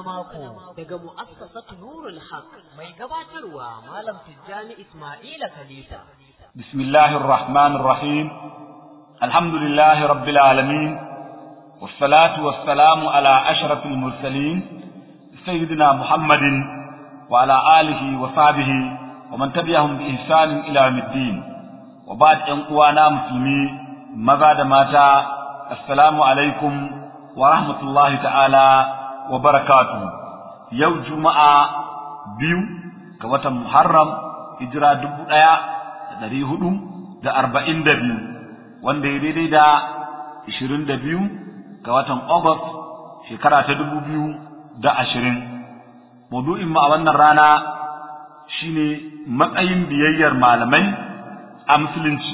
mako daga mu'assasatu Nurul Haq mai gabatarwa Malam Tijjani Ismaila Khalifa. Bismillahir Rahmanir Rahim. Alhamdulillahi Rabbil Alamin. Wassalatu wassalamu ala ashrafil mursalin sayyidina Muhammadin wa ala alihi wa sahbihi wa man tabi'ahum bi ihsanin ila yawmiddin. Wa ba'd ƴan uwana musulmi maza da mata assalamu alaikum wa rahmatullahi ta'ala wa barakatu yau juma'a biyu ga watan muharram hijira dubu ɗaya da ɗari hudu da arba'in da biyu wanda ya daidai da ishirin da biyu ga watan august shekara ta dubu biyu da ashirin maudu'in mu a wannan rana shine matsayin biyayyar malamai a musulunci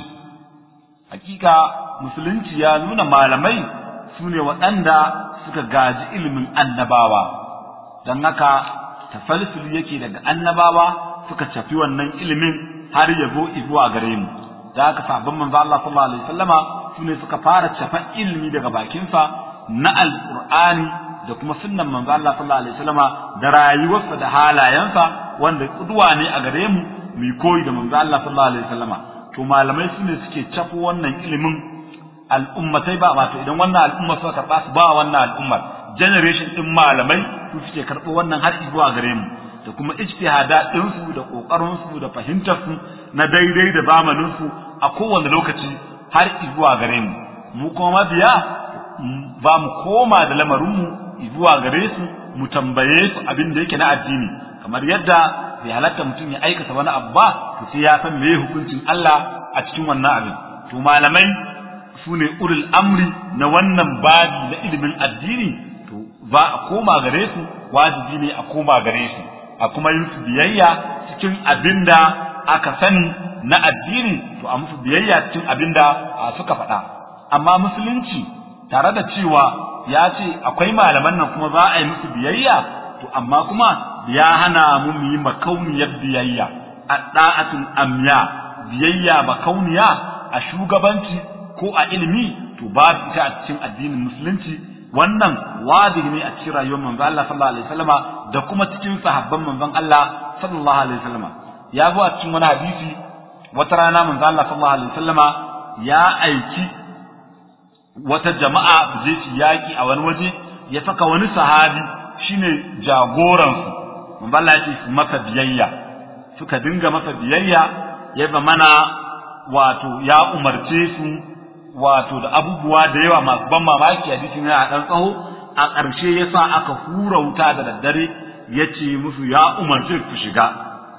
hakika musulunci ya nuna malamai su ne waɗanda suka gaji ilimin annabawa don haka tafalsul yake daga annabawa suka cafi wannan ilimin har ya zo zuwa gare mu da haka sabon manzo Allah sallallahu alaihi wasallama su ne suka fara cafa ilimi daga bakinsa na alqur'ani da kuma sunnan manzo Allah sallallahu alaihi wasallama da rayuwarsa da halayensa wanda kuduwa ne a gare mu mu koyi da manzo Allah sallallahu alaihi wasallama to malamai su ne suke cafo wannan ilimin al'ummatai ba wato idan wannan al'umma suka karɓa su ba wannan al'ummar generation din malamai su suke karɓo wannan har zuwa gare mu da kuma ijtihada din su da kokarin su da fahimtar su na daidai da zamanin su a kowane lokaci har zuwa gare mu mu kuma mabiya ba mu koma da lamarin mu zuwa gare su mu tambaye su abin da yake na addini kamar yadda bai halatta mutum ya aikata wani abu ba to sai ya san meye hukuncin Allah a cikin wannan abin to malamai su ne ulul amri na wannan babi na ilimin addini to ba a koma gare su wajibi ne a koma gare su a kuma yin su biyayya cikin abin da aka sani na addini to a musu biyayya cikin abin da suka faɗa amma musulunci tare da cewa ya ce akwai malaman nan kuma za a yi musu biyayya to amma kuma ya hana mu mu yi makauniyar biyayya a da'atul amya biyayya makauniya a shugabanci ko a ilimi to babu ita a cikin addinin musulunci wannan wajibi ne a cikin rayuwar manzon Allah sallallahu alaihi wasallama da kuma cikin sahabban manzon Allah sallallahu alaihi wasallama ya zo a cikin wani hadisi wata rana manzon Allah sallallahu alaihi wasallama ya aiki wata jama'a su je su yaki a wani waje ya saka wani sahabi shine jagoran su manzon Allah ya ce su masa biyayya suka dinga masa biyayya ya mana wato ya umarce su wato da abubuwa da yawa masu ban mamaki hadisin yana dan tsaho a ƙarshe yasa aka hura wuta da daddare ya ce musu ya umarce ku shiga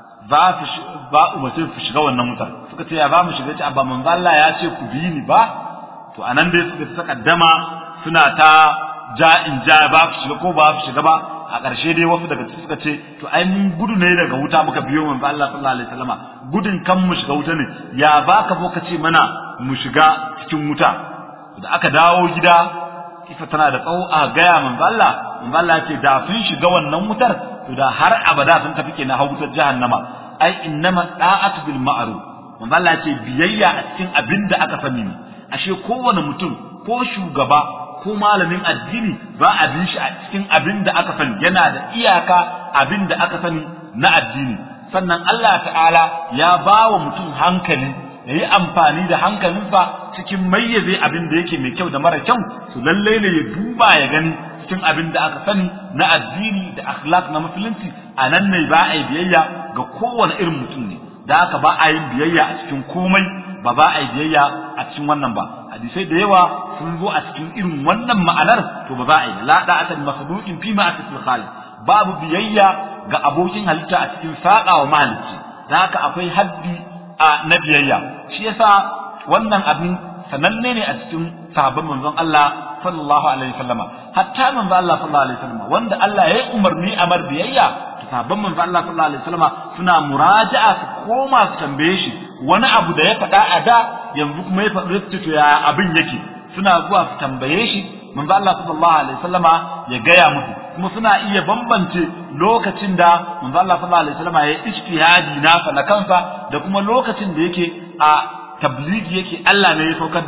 za su ba umarce ku shiga wannan wutar suka ce ya ba mu shiga ce abba manzo Allah ya ce ku bi ni ba to anan dai suka saka dama suna ta ja in ja ba ku shiga ko ba ku shiga ba a ƙarshe dai wasu daga suka ce to ai mun gudu ne daga wuta muka biyo manzo Allah sallallahu alaihi wasallama gudun kan mu shiga wuta ne ya ba ka zo ka ce mana mu shiga cikin wuta da aka dawo gida kifa tana da tsawo a gaya manzo Allah manzo Allah ya ce da sun shiga wannan wutar to da har abada sun tafi kenan har wutar jahannama ai innama da'atu bil ma'ruf manzo Allah ya ce biyayya a cikin abin da aka sani ne ashe kowane mutum ko shugaba ko malamin addini ba a bin shi a cikin abin da aka sani yana da iyaka abin da aka sani na addini sannan Allah ta'ala ya ba wa mutum hankali ya yi amfani da hankalinsa cikin mayyaze abin da yake mai kyau da mara kyau su lalle ne ya duba ya gani cikin abin da aka sani na addini da akhlaq na musulunci a nan ne ba a yi biyayya ga kowane irin mutum ne da haka ba a yin biyayya a cikin komai ba ba a yi biyayya a cikin wannan ba hadisai da yawa sun zo a cikin irin wannan ma'anar to ba za a yi la da'atan makhluqin fi ma'atil khaliq babu biyayya ga abokin halitta a cikin saƙa wa mahalicci da haka akwai haddi a na biyayya shi yasa wannan abin sananne ne a cikin sahabban manzon Allah sallallahu alaihi wasallama hatta manzon Allah sallallahu alaihi wasallama wanda Allah ya yi umarni a mar biyayya to sahabban manzon Allah sallallahu alaihi wasallama suna muraja'a su koma su tambaye shi wani abu da ya faɗa a da yanzu kuma ya faɗi su to ya abin yake suna zuwa su tambaye shi manzon Allah sallallahu alaihi wasallama ya gaya musu kuma suna iya bambance lokacin da manzo Allah sallallahu alaihi wasallam ya ijtihadi nasa na kansa da kuma lokacin da yake a tabligi yake Allah ne ya saukar da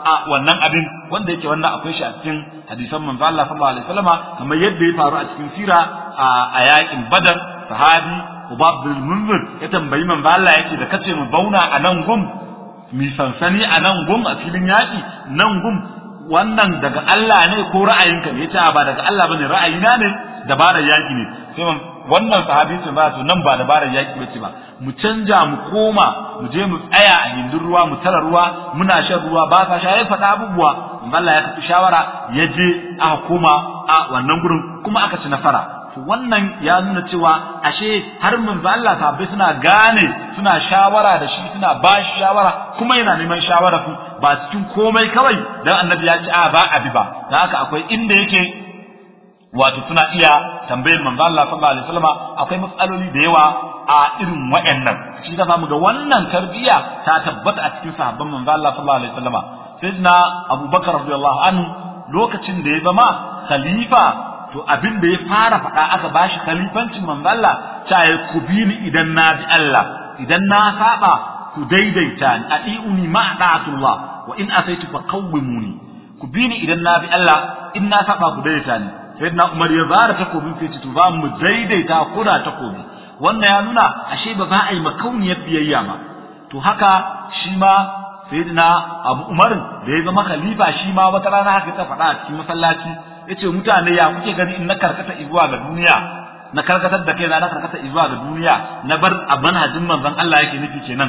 a wannan abin wanda yake wannan akwai shi a cikin hadisan manzo Allah sallallahu alaihi wasallama kamar yadda ya faru a cikin sira a yakin badar sahabi Ubab bin Munzir ya tambayi manzo Allah yake da kace mu bauna a nan gum mi sansani a nan gum a filin yaki nan gum wannan daga Allah ne ko ra'ayinka ne yace ba daga Allah bane ra'ayina ne dabarar yaki ne sai wannan sahabi ce ba to nan ba dabarar yaki bace ba mu canja mu koma mu je mu tsaya a hindin ruwa mu tara ruwa muna shan ruwa ba sa sha ya faɗa abubuwa Allah ya tafi shawara ya je aka koma a wannan gurin kuma aka ci nasara to wannan ya nuna cewa ashe har manzo Allah sahabbai suna gane suna shawara da shi suna ba shi shawara kuma yana neman shawara su ba cikin komai kawai dan annabi ya ce a ba abi ba dan haka akwai inda yake wato suna iya tambayar manzo Allah sallallahu alaihi wasallam akwai matsaloli da yawa a irin wayannan shi da zamu ga wannan tarbiya ta tabbata a cikin sahabban manzo Allah sallallahu alaihi wasallam sayyidina Abubakar radiyallahu anhu lokacin da ya zama khalifa to abin da ya fara faɗa aka bashi khalifancin manzo Allah ta ya kubini idan na bi Allah idan na saba ku daidaita ni atiuni ma da'atullah wa in asaitu fa qawwimuni ku bini idan na bi Allah in na saba ku daidaita ni sayyidina Umar ya zara takobin sai to za mu daidaita kuna takobi wannan ya nuna ashe ba za a yi makauniyar biyayya ba to haka shi ma sayyidina Abu Umar da ya zama khalifa shi ma wata rana haka ta faɗa a cikin masallaci yace mutane ya kuke gani in na karkata zuwa ga duniya na karkatar da kaina na karkata zuwa ga duniya na bar a manhajin manzon Allah yake nufi kenan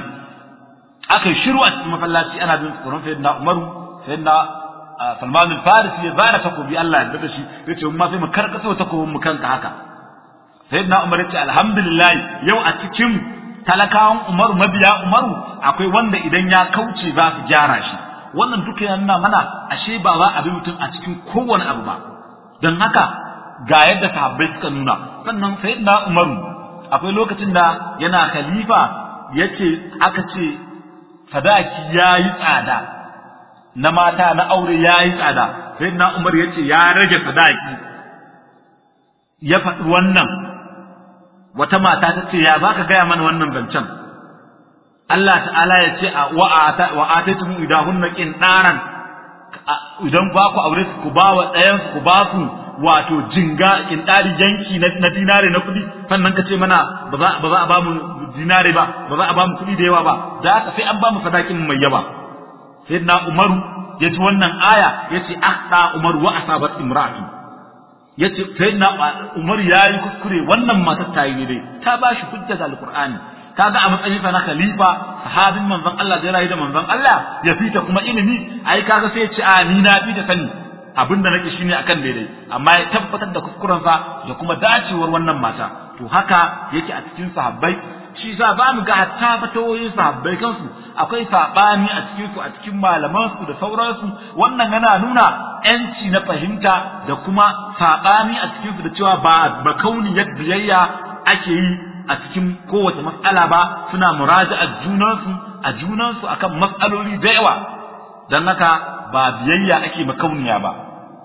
aka yi shiru a cikin masallaci ana bin tsoron sayyidina Umaru sayyidina Salman al-Farisi ya zara takobi Allah ya da shi yace mun ma sai mu karkata takobin mu kanka haka sayyidina Umar yace alhamdulillah yau a cikin talakawan Umaru mabiya Umaru akwai wanda idan ya kauce za su gyara shi wannan duka yana nuna mana ashe ba za a bi mutum a cikin kowane abu ba don haka ga yadda sahabbai suka nuna sannan sayyidina Umaru akwai lokacin da yana khalifa yace aka ce sadaki yayi tsada na mata na aure yayi tsada sayyidina Umar yace ya rage sadaki ya faɗi wannan wata mata ta ce ya baka gaya mana wannan zancen Allah ta'ala ya ce wa ataitum idahunna qindaran idan ba ku aure ku ba wa ɗayan ku ba su wato jinga kindari yanki na dinare na kuɗi sannan ka ce mana ba za ba za a ba mu dinare ba ba za a ba mu kuɗi da yawa ba da haka sai an ba mu sadakin mai yawa sayyidina Umaru ya ji wannan aya ya ce ahda Umaru wa asabat imra'atu ya ce sayyidina Umar ya yi kuskure wannan matar ta yi dai ta ba shi hujja da alqur'ani kaga a matsayin sa na khalifa sahabin manzon Allah da rayu da manzon Allah ya fita kuma ilimi ai kaga sai ya ce a ni na fi da sani abinda nake shine akan daidai amma ya tabbatar da kuskuren sa da kuma dacewar wannan mata to haka yake a cikin sahabbai shi za ba mu ga hatta fatawoyin sahabbai kansu akwai sabani a cikin su a cikin malaman su da sauransu wannan yana nuna yanci na fahimta da kuma sabani a cikin su da cewa ba ba kauniyar biyayya ake yi a cikin kowace matsala ba suna muraja'a junansu a junansu akan matsaloli da yawa dan haka ba biyayya ake makauniya ba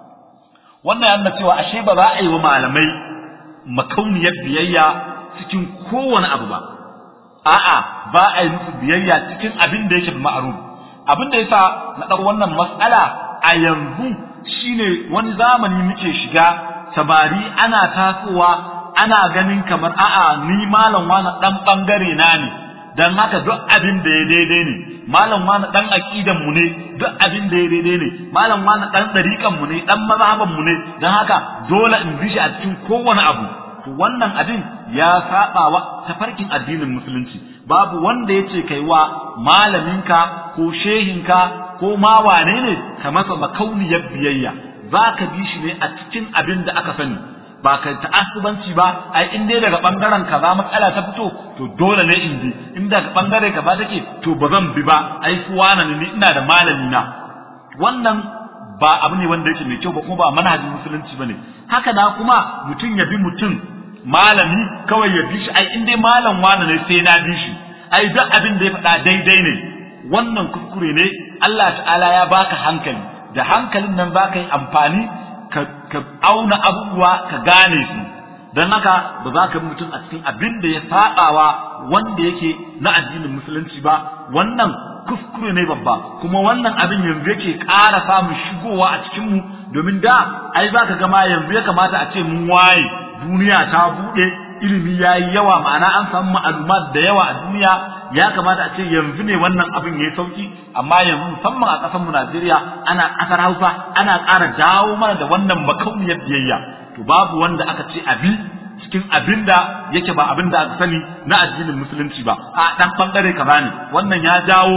wannan yana cewa ashe ba za a yi wa malamai makauniyar biyayya cikin kowane abu ba a'a ba a yi musu biyayya cikin abin da yake ma'ruf abin da yasa na ɗau wannan mas'ala a yanzu shine wani zamani muke shiga samari ana tasowa ana ganin kamar a'a ni malam wani dan bangare na ne dan haka duk abin da ya daidai ne malam wani dan aqidan mu ne duk abin da ya daidai ne malam wani dan dariƙan mu ne dan mazhaban mu ne dan haka dole in bi shi a cikin kowane abu to wannan abin ya saba wa tafarkin addinin musulunci babu wanda yace kai wa malaminka ko shehinka ko ma wane ne ka masa makauniyar biyayya zaka bi shi ne a cikin abin da aka sani ba ka ta'assubanci ba ai in dai daga bangaren kaza matsala ta fito to dole ne in bi in daga bangare kaza take to ba zan bi ba ai kuwa na ni ina da malami na wannan ba abu ne wanda yake mai kyau ba kuma ba manhajin musulunci bane haka na kuma mutum ya bi mutum malami kawai ya bi shi ai in dai malam wani ne sai na bi shi ai duk abin da ya faɗa daidai ne wannan kuskure ne Allah ta'ala ya baka hankali da hankalin nan za ka yi amfani ka auna abubuwa ka gane su don haka ba za ka bi mutum a cikin abin da ya saɓawa wanda yake na addinin musulunci ba wannan kuskure ne babba kuma wannan abin yanzu yake ƙara samun shigowa a cikin mu domin da ai zaka ga ma yanzu ya kamata a ce mun waye duniya ta bude ilimi yayi yawa ma'ana an samu ma'lumat da yawa a duniya ya kamata a ce yanzu ne wannan abin yayi sauki amma yanzu musamman a ƙasar mu Najeriya ana ƙasar Hausa ana ƙara dawo mana da wannan makauniyar biyayya to babu wanda aka ce abi cikin abin da yake ba abin da aka sani na addinin musulunci ba a dan bangare kaza ne wannan ya jawo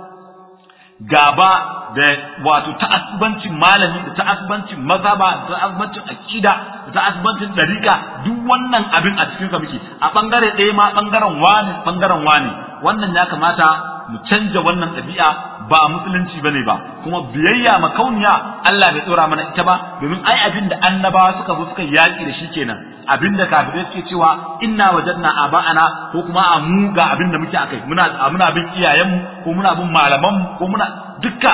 gaba da wato ta'assubancin malami da ta'assubancin mazhaba da ta'assubancin akida da ta'assubancin dariqa duk wannan abin a cikin sa muke a bangare ɗaya ma bangaren wani bangaren wani wannan ya kamata mu canja wannan ɗabi'a ba musulunci bane ba kuma biyayya makauniya Allah bai tsora mana ita ba domin ai abin da annabawa suka zo suka yaki da shi kenan abin da kafirai suke cewa inna wajadna aba'ana ko kuma a mu ga abin da muke akai muna muna bin iyayenmu ko muna bin malamanmu ko muna dukka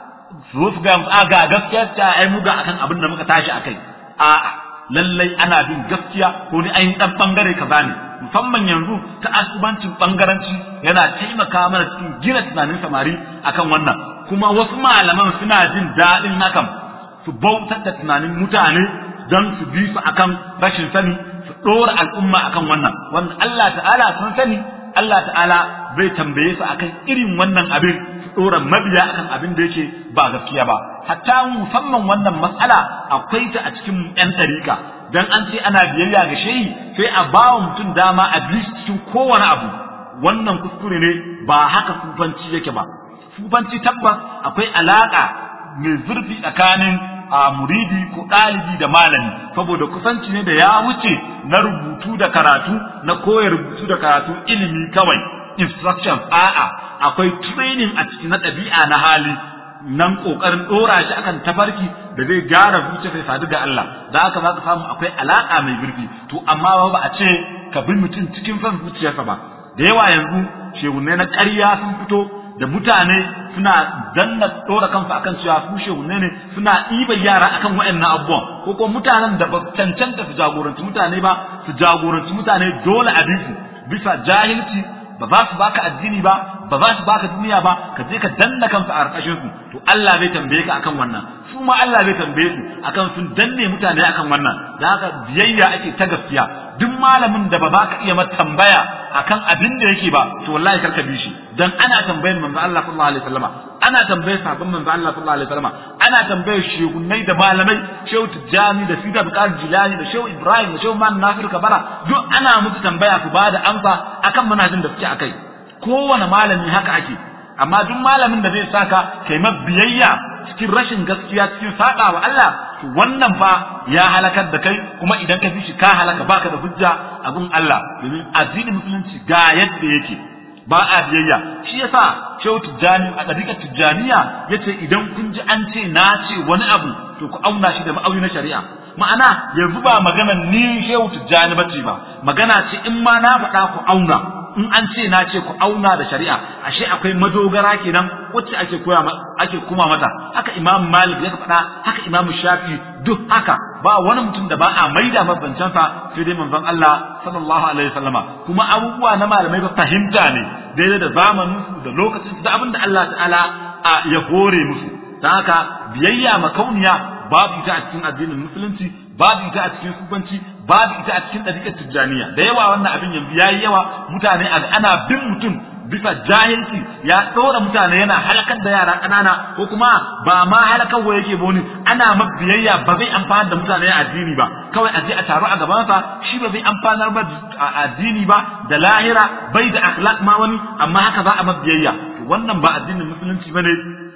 su zo su ga a ga gaskiya ta ai mu ga akan abin da muka tashi akai a'a lallai ana bin gaskiya ko ni ayin dan bangare kaza ne musamman yanzu ta asubancin bangaranci yana taimaka mana cikin gina tunanin samari akan wannan kuma wasu malaman suna jin daɗin hakan su bautar da tunanin mutane don su bi su akan rashin sani su ɗora al'umma akan wannan wannan Allah ta'ala sun sani Allah ta'ala zai tambaye su akan irin wannan abin su ɗora mabiya akan abin da yake ba gaskiya ba hatta musamman wannan matsala akwai ta a cikin 'yan ɗarika dan an ce ana biyayya ga shehi sai a ba wa mutum dama a bi cikin kowane abu wannan kuskure ne ba haka sufanci yake ba sufanci tabbas akwai alaka mai zurfi tsakanin a muridi ko ɗalibi da malami saboda kusanci ne da ya wuce na rubutu da karatu na koyar rubutu da karatu ilimi kawai instructions a'a akwai training a ciki na ɗabi'a na hali nan kokarin dora shi akan tafarki da zai gyara zuciya sai sadu ga Allah da haka za ka samu akwai alaka mai zurfi to amma ba a ce ka bi mutum cikin son zuciyarsa ba da yawa yanzu shehunne na ƙarya sun fito da mutane suna danna dora kansu akan cewa su shehunne ne suna ɗiban yara akan waɗannan abubuwan ko kuma mutanen da ba cancanta su jagoranci mutane ba su jagoranci mutane dole a bisu bisa jahilci ba za su baka addini ba ba za su baka duniya ba ka je ka danna kansu a ƙarƙashin su to Allah zai tambaye ka akan wannan su ma Allah zai tambaye su akan sun danne mutane akan wannan da haka biyayya ake ta gaskiya duk malamin da ba za ka iya mata tambaya akan abin da yake ba to wallahi karka bi shi dan ana tambayar manzo Allah sallallahu alaihi wasallama ana tambayar sahabban manzo Allah sallallahu alaihi wasallama ana tambayar shehunnai da malamai shehu Tijjani da Sida Bukar Jilani da shehu Ibrahim da shehu Man Nasir Kabara duk ana musu tambaya ku bada amsa akan manhajin da suke akai kowane malami haka ake amma duk malamin da zai saka kai biyayya cikin rashin gaskiya cikin saƙa wa Allah to wannan fa ya halakar da kai kuma idan ka bi shi ka halaka baka da hujja a gun Allah domin addinin musulunci ga yadda yake ba a biyayya shi yasa Shehu Tijjani a ɗariƙar Tijjaniya yace idan kun ji an ce na ce wani abu to ku auna shi da ma'auni na shari'a ma'ana yanzu ba magana ni Shehu Tijjani bace ba magana ce in ma na faɗa ku auna in an ce na ce ku auna da shari'a ashe akwai madogara kenan wacce ake koya ake kuma mata haka Imam Malik ya faɗa haka Imam Shafi duk haka ba wani mutum da ba a maida mabancan sa sai dai manzon Allah sallallahu alaihi wasallama kuma abubuwa na malamai ba fahimta ne daidai da zamanin su da lokacin su da abin da Allah ta'ala ya hore musu dan haka biyayya makauniya babu ita a cikin addinin musulunci babu ita a cikin sufanci babu ita a cikin ɗariƙar tijjaniya da yawa wannan abin yanzu ya yi yawa mutane a ana bin mutum bisa jahilci ya ɗora mutane yana halakar da yara ƙanana ko kuma ba ma halakarwa yake boni ana ma biyayya ba zai amfanar da mutane a addini ba kawai a je a taru a gabansa shi ba zai amfanar ba a addini ba da lahira bai da akhlaq ma wani amma haka za a ma biyayya wannan ba addinin musulunci bane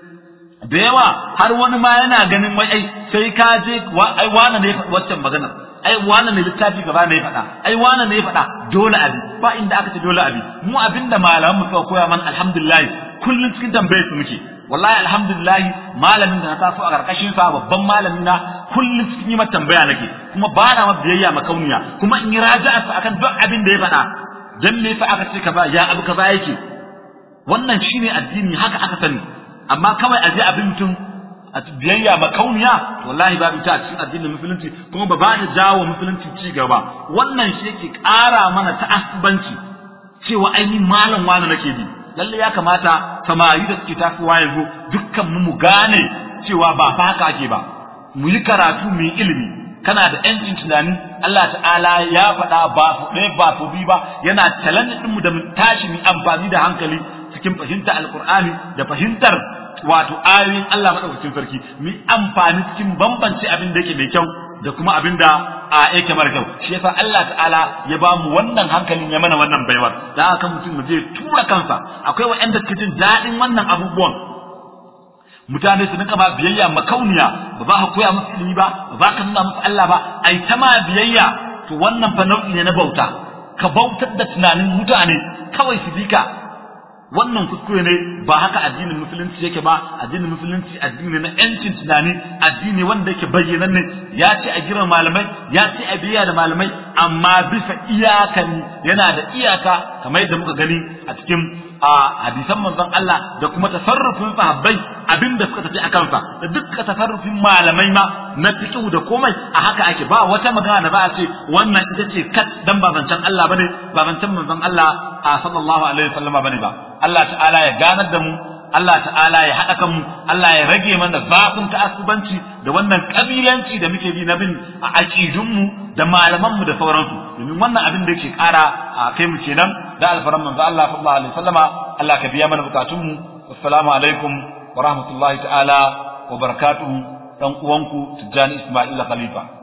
da yawa har wani ma yana ganin wai ai sai ka je ai wani ne faɗi waccan magana ai wani ne littafi gaba ne faɗa ai wani ne faɗa dole abi ba inda aka ce dole abi mu abinda malaman mu suka koya mana alhamdulillah kullun cikin tambayar su muke wallahi alhamdulillah malamin da na taso a karkashin sa babban malami na kullun cikin yi mata tambaya nake kuma ba na ma biyayya makauniya kuma in yi raja'a sa akan duk abin da ya faɗa dan me fa aka ce kaza ya abu kaza yake wannan shine addini haka aka sani amma kawai a je abin mutum a biyayya makauniya wallahi babu ta a cikin addinin musulunci kuma ba ba ta jawo musulunci ci gaba wannan shi yake ƙara mana ta'assubanci cewa ai ni malam wani nake bi lalle ya kamata samari da suke tasowa yanzu dukkan mu mu gane cewa ba fa haka ake ba mu yi karatu mu yi ilimi kana da yancin tunani Allah ta'ala ya faɗa ba su ɗaya ba su biyu ba yana challenge ɗinmu da mu tashi mu amfani da hankali cikin fahimtar alkur'ani da fahimtar wato ayoyin Allah madaukakin sarki mu amfani cikin bambance abin da yake mai kyau da kuma abin da a yake mara kyau shi yasa Allah ta'ala ya ba mu wannan hankalin ya mana wannan baiwar da haka mutum mu je tura kansa akwai wa'anda suke jin daɗin wannan abubuwan mutane su rinka ma biyayya makauniya ba za ka koya musu ilimi ba ba za ka nuna musu Allah ba ai ta ma biyayya to wannan fa nau'i ne na bauta ka bautar da tunanin mutane kawai su bi ka wannan kuskure ne ba haka addinin musulunci yake ba addinin musulunci addini na yancin tunani addini wanda yake bayyanan ne ya ce a girma malamai ya ce a biya da malamai amma bisa iyakan yana da iyaka kamar yadda muka gani a cikin a hadisan manzon Allah da kuma tasarrufin sahabbai abinda suka tafi akan sa da dukkan tasarrufin malamai ma na fiqh da komai a haka ake ba wata magana da ba a ce wannan ita ce kat dan ba zancen Allah bane ba zancen manzon Allah sallallahu alaihi wasallama bane ba Allah ta'ala ya ganar da mu Allah ta'ala ya haɗa kanmu Allah ya rage mana zafin ta'assubanci da wannan kabilanci da muke bi na bin a aƙidunmu da malamanmu da sauransu domin wannan abin da yake ƙara a kai mu kenan da alfaran manzo Allah sallallahu alaihi wasallama Allah ka biya mana bukatunmu assalamu alaikum wa rahmatullahi ta'ala wa barakatuhu dan uwanku Tijjani Ismail Khalifa